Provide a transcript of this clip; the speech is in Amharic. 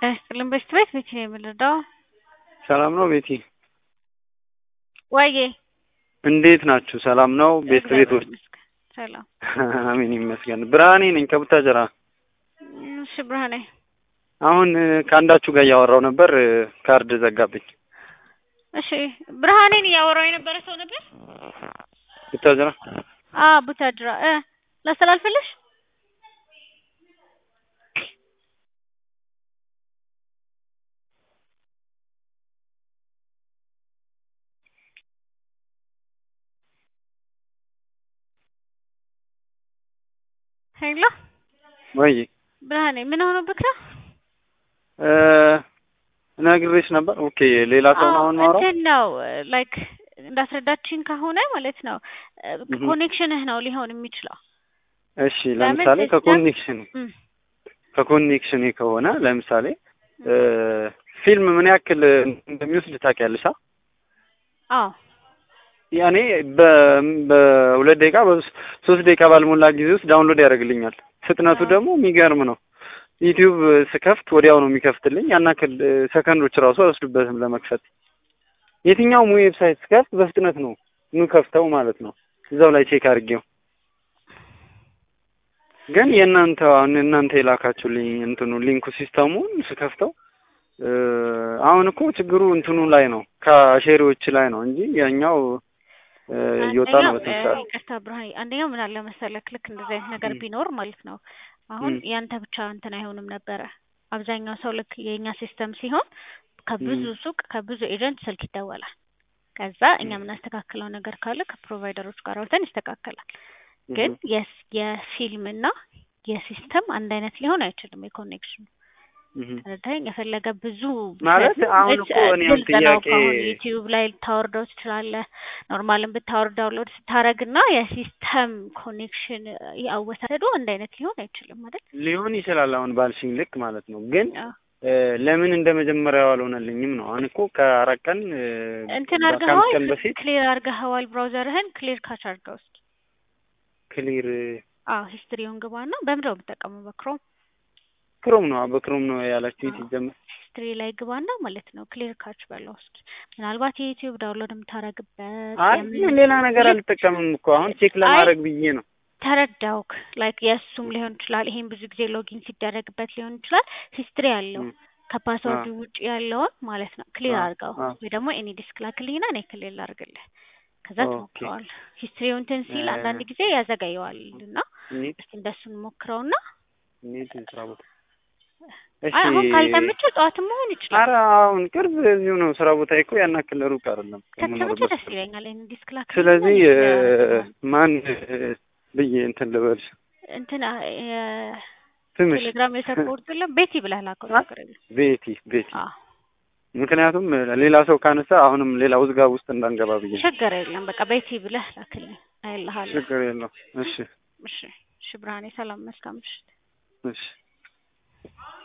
ያስጥልን በሽት ቤት ቤት ነው የምንረዳው። ሰላም ነው ቤቲ? ወዬ እንዴት ናችሁ? ሰላም ነው ቤት ቤቶች? ሰላም አሜን ይመስገን። ብርሃኔ ነኝ ከቡታጀራ። እሺ ብርሃኔ፣ አሁን ከአንዳችሁ ጋር እያወራው ነበር፣ ካርድ ዘጋብኝ። እሺ ብርሃኔን እያወራው የነበረ ሰው ነበር። ቡታጀራ አ ቡታጅራ እ ላስተላልፍልሽ ሄሎ ወይ ብርሃኔ ምን ሆኖብክ ነው? እ ነግሬሽ ነበር። ኦኬ ሌላ ሰው ነው አሁን ማውራው። እንትን ነው ላይክ እንዳስረዳችኝ ከሆነ ማለት ነው ኮኔክሽንህ ነው ሊሆን የሚችለው። እሺ ለምሳሌ ለምን ከኮኔክሽን እም፣ ከኮኔክሽን ከሆነ ለምሳሌ እ ፊልም ምን ያክል እንደሚወስድ ታውቂያለሽ? አ? አዎ ያኔ በ- በሁለት ደቂቃ በሶስት ደቂቃ ባልሞላ ጊዜ ውስጥ ዳውንሎድ ያደርግልኛል። ፍጥነቱ አዎ። ደግሞ የሚገርም ነው። ዩቲዩብ ስከፍት ወዲያው ነው የሚከፍትልኝ። ያን ያክል እ፣ ሰከንዶች ራሱ አይወስዱበትም ለመክፈት። የትኛውም ዌብሳይት ስከፍት በፍጥነት ነው የምከፍተው ማለት ነው። እዛው ላይ ቼክ አድርጌው። ግን የእናንተ አሁን እናንተ የላካችሁልኝ እንትኑ ሊንኩ ሲስተሙን ስከፍተው እ፣ አሁን እኮ ችግሩ እንትኑ ላይ ነው ከሼሪዎች ላይ ነው እንጂ ያኛው እ፣ እየወጣ ነው አንደኛው በስንት እ፣ ሰዓት ይቅርታ ብርሃኔ፣ አንደኛው ምን አለ መሰለክ ልክ እንደዚህ አይነት ነገር እም። ቢኖር ማለት ነው አሁን እም። ያንተ ብቻ እንትን አይሆንም ነበረ። አብዛኛው ሰው ልክ የእኛ ሲስተም ሲሆን ከብዙ እም። ሱቅ ከብዙ ኤጀንት ስልክ ይደወላል። ከዛ እኛ የምናስተካክለው ነገር ካለ ከፕሮቫይደሮች ጋር አውርተን ይስተካከላል። ግን እም። የስ የፊልም እና የሲስተም አንድ አይነት ሊሆን አይችልም የኮኔክሽኑ እም። ተረዳኸኝ? የፈለገ ብዙ ማለት ቢሰጥም አሁን እች- እኮ እኔም ግልጽ ነው። ጥያቄ ከአሁን ዩቲዩብ ላይ ልታወርደው ትችላለህ። ኖርማልን ብታወርድ ዳውንሎድ ስታረግ እና የሲስተም ኮኔክሽን አወሳሰዱ አንድ አይነት ሊሆን አይችልም አይደል? ሊሆን ይችላል አሁን ባልሽኝ ልክ ማለት ነው። ግን አዎ። እ፣ ለምን እንደ መጀመሪያው አልሆነልኝም ነው። አሁን እኮ ከአራት ቀን እ፣ እንትን ከአምስት አድርገኸዋል፣ ቀን በፊት ክሊር አድርገኸዋል። ብራውዘርህን ክሊር ካች አድርገው እስኪ። ክሊር አዎ ሂስትሪውን ግባና በምንድን ነው የምጠቀመው? በክሮም ክሮም ነው በክሮም ነው ያላችሁ ሲጀምር ሂስትሪ ላይ ግባና ማለት ነው ክሊር ካች በለው እስኪ። ምናልባት የዩቲዩብ ዳውንሎድ የምታረግበት አይ የምን ሌላ ነገር አልጠቀምም እኮ አሁን ቼክ ለማድረግ ብዬ ነው። ተረዳውክ ላይክ የእሱም ሊሆን ይችላል። ይሄን ብዙ ጊዜ ሎጊን ሲደረግበት ሊሆን ይችላል። ሂስትሪ ያለው እም። ከፓስወርድ አዎ። ውጭ ያለውን ማለት ነው ክሊር አዎ፣ አድርገው አዎ። ወይ ደግሞ ኤኒ ዲስክ ላክልኝና እኔ ክሊር ላድርግልህ። ከዛ ኦኬ። ትሞክረዋል። ሂስትሪው እንትን ሲል እ፣ አንዳንድ ጊዜ ያዘገየዋል እና ኔት እስቲ እንደሱን ሞክረውና ኔት ስራ ቦታ አይ እሺ። አሁን ካልተመቸው ጠዋትም መሆን ይችላል። ኧረ አሁን ቅርብ እዚሁ ነው ስራ ቦታ እኮ ያን ያክል ሩቅ አይደለም ከተመቸ ከምኖርበት ደስ ይለኛል። ኤኒ ዲስክ ላክልኝና ስለዚህ እኔ እ፣ ክሊር ማን እ፣ ብዬ እንትን ልበልሽ እንትን ስምሽ ቴሌግራም የሰፖርት የለም ቤቲ ብለህ ላከው አ? ችግር የለም። ቤቲ ቤቲ አዎ ምክንያቱም ሌላ ሰው ካነሳ አሁንም ሌላ ውዝጋብ ውስጥ እንዳንገባ ብዬ ነው። ችግር የለም። በቃ ቤቲ ብለህ ላክልኝ አይልሃለሁ። ችግር የለው። እሺ እሺ እሺ ብርሃኔ ሰላም፣ መልካም ምሽት። እሺ